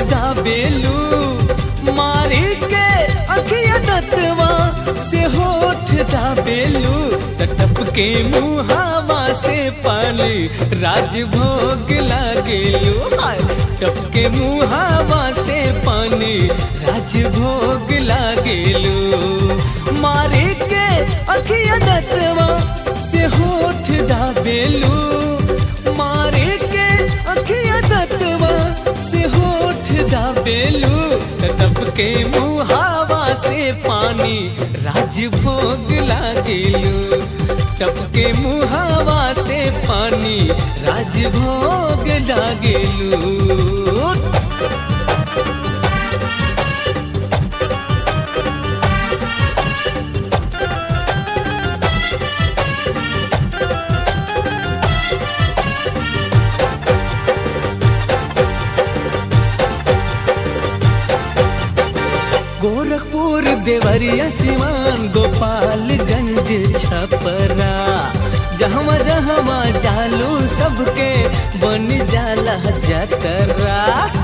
दाबेलू मारी के अखिया दतवा से होठ दाबेलू तटप के मुहावा से पाली राजभोग लागेलू हाय टप के मुहावा से पानी राजभोग लागेलू मारी के अखिया दतवा से होठ दाबेलू मारे के अखिया दतवा से होठ दाबेलू तटप के मुहावा से पानी राजभोग लागेलू टप के मुहावा से पानी राजभोग लागेलू गोरखपुर देवरिया सिवान गोपालगंज छपरा जहवा जहवा जालू सबके बन जाला जतरा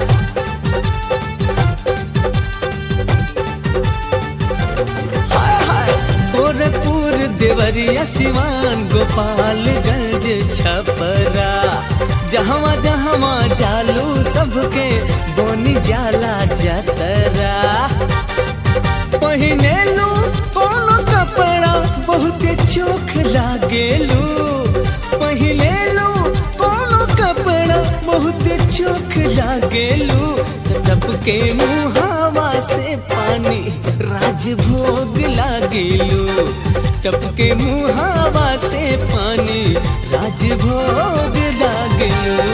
हाय हाय गोरखपुर देवरिया सिवान गोपालगंज छपरा जहवा जहवा जालू सबके बन जाला जतरा पहिने लू कोनो कपड़ा बहुत चोख लागेलू पहिने लू कोनो कपड़ा बहुत चोख लागेलू टप के मुहावा से पानी राजभोग लागेलू टप के मुहावा से पानी राजभोग लागेलू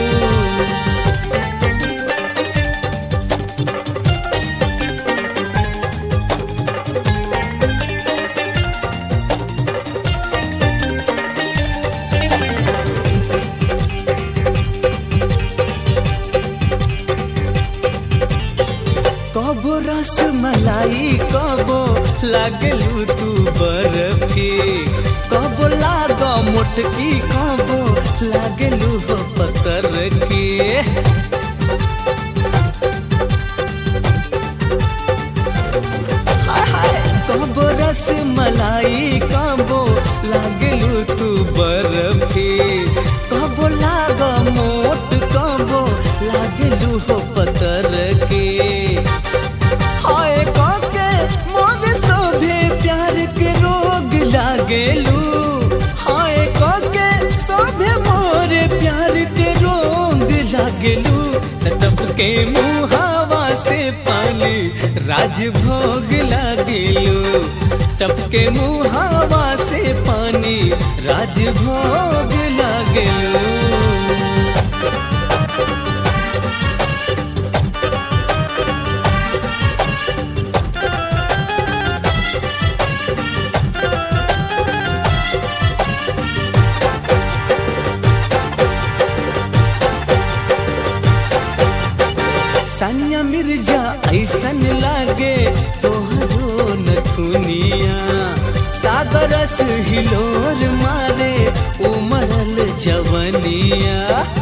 कबो रस मलाई कबो लागलू तू बर्फी कबो लाग मोटकी कबो लागलू हो पतर की हाय हाय कबो रस मलाई कबो लागलू तू बर्फी कबो लाग मोट कबो लागलू हो पतर की हाय काके मोर सोभे प्यार के रोग लागेलू हाय काके सोभे मोर प्यार के रोग लागेलू तटप के मुहावा से पानी राजभोग लागेलू टप के मुहावा से पानी राजभोग लागेलू सानिया मिर्जा ऐसन लागे तोहरो नथुनिया सागरस हिलोर मारे उमड़ल जवनिया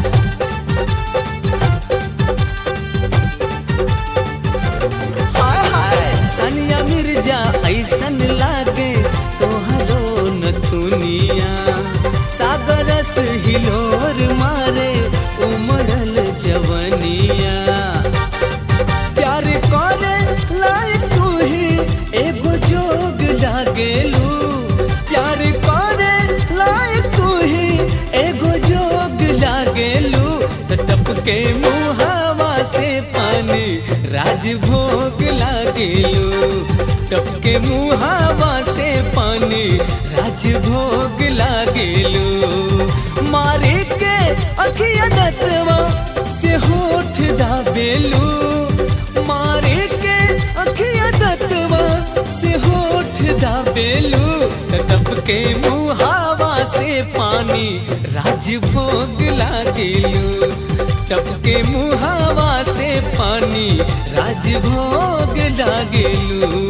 हाय हाय सानिया मिर्जा ऐसन लागे तोहरो नथुनिया सागरस हिलोर मारे उमड़ल जवनिया प्यार करे लायक तू ही एगो जोग लागेलू प्यार करे लायक तू ही एगो जोग लागेलू तो टप के मुहावा से पानी राजभोग लागेलू टप के मुहावा से पानी राजभोग लागेलू मारे के अखिया दतवा से होठ दाबेलू मारे के अखिया दतवा से होठ दाबेलू टप के मुहावा से पानी राजभोग लागेलू टप के मुहावा से पानी राजभोग लागेलू